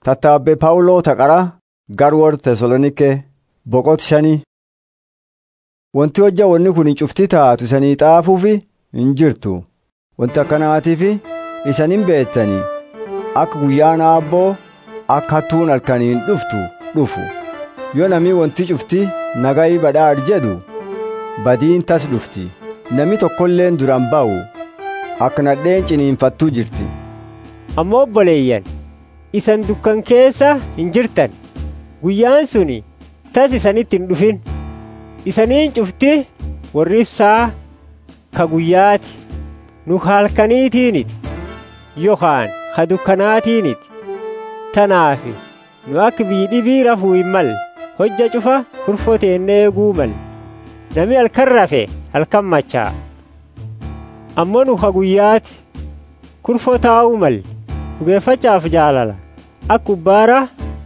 Tattaabbee Phaawuloo taqara garwoor Tesaloniikee boqot shanii. Wanti hojja wanni kun hin cufti taatu isanii xaafuufi hin jirtu. Wanti akkanaatiif isanin beektanii akka guyyaan aabboo akka hattuun halkaniin dhuftu dhufu. Yoo namni wanti cufti nagayi badhaadh jedhu badiin tas dhufti. Namni tokkolleen duraan ba'u akka nadheen ciniinfattuu jirti. Ammoo obboleeyyan isan dukkan keessa hin jirtan guyyaan suni tas isanitti hin dhufin isaniin cufti warri ibsaa ka guyyaati nu halkaniitiiniti yookaan ka dukkanaatiiniti tanaafi nu akka biidhibii rafuu hin malle hojja cufa kurfoteennee eeguu malle nami halkan rafe halkan machaa ammoo nu ka guyyaati kurfoo taa'uu malle dhugeeffachaaf jaalala akka ubbaara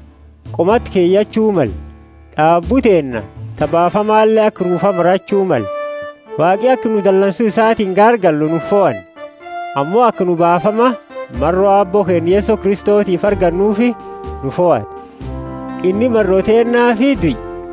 qomatti keeyyachuu mal dhaabbuteenna tabaafamaallee akka ruufa marachuu mal waaqi akka nu dallansuu isaatiin gaargallu nu fo'an ammoo akka nu baafama marroo aabboo keenya yeesoo kristootiif argannuufi nu fo'ate inni marroteennaa fi du'i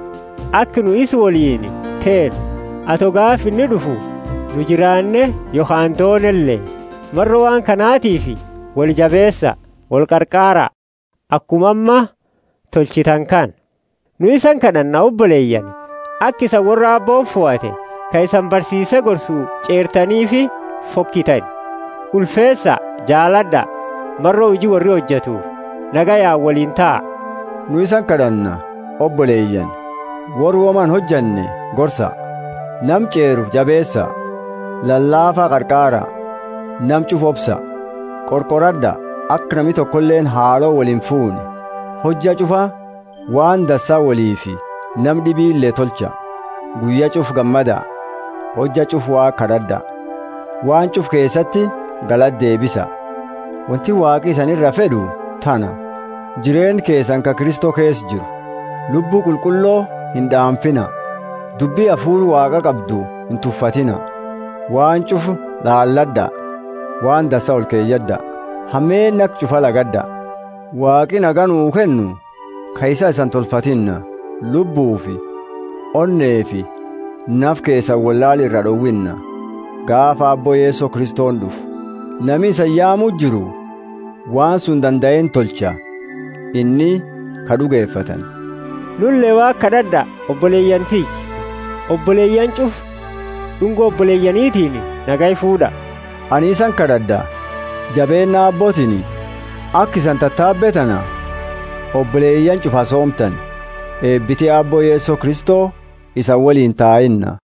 akka nu is waliin teenu ato gaaf inni dhufu nu jiraanne yookaan toonellee marroo waan kanaatiifi wal jabeessa wal qarqaara akkuma amma tolchitan kan nu isan kadhanna obboleeyyan akka isa warra abboon fo'ate ka isan barsiise gorsuu ceertanii fi fokkitan ulfeessa jaaladha marroo hojii warri hojjetuuf nagayaan waliin ta'a. Nu isan kadhanna obboleeyyan warri woman hojjanne gorsa nam ceeru jabeessa lallaafaa qarqaara nam cufu obsa qorqoradha akka namni tokkolleen haaloo waliin fuune hojja cufa waan dassaa waliifi nam dhibiillee tolcha guyya cuf gammada hojja cuf waa kadhadha waan cuf keessatti galad deebisa wanti waaqi isanirra fedhu tana jireen keessan ka kristoo keessa jiru lubbuu qulqulloo hin dhaanfina dubbii hafuur waaqa qabdu hin tuffatina waan cuf laalladha waan dassa ol keeyyadha hammeen akka cufa lagadha waaqi nagaa nuu kennu ka isa isan tolfatinna lubbuufi onneefi naf keessan wallaal irra dhowwinna gaafa abboo yeesoo kristoon dhufu nami isa yaamuu jiru waan sun danda'een tolcha inni ka dhugeeffatan nullee waa kadhadha obboleeyyan tiyyi obboleeyyan cuf dhungoo obboleeyyaniitiin nagaa fuudha ani isan kadhadha jabeenna abbootiin akka isan tattaabbetana obboleeyyan cufa soomtan eebbitee abboo yeesoo kristoo isa waliin taa'inna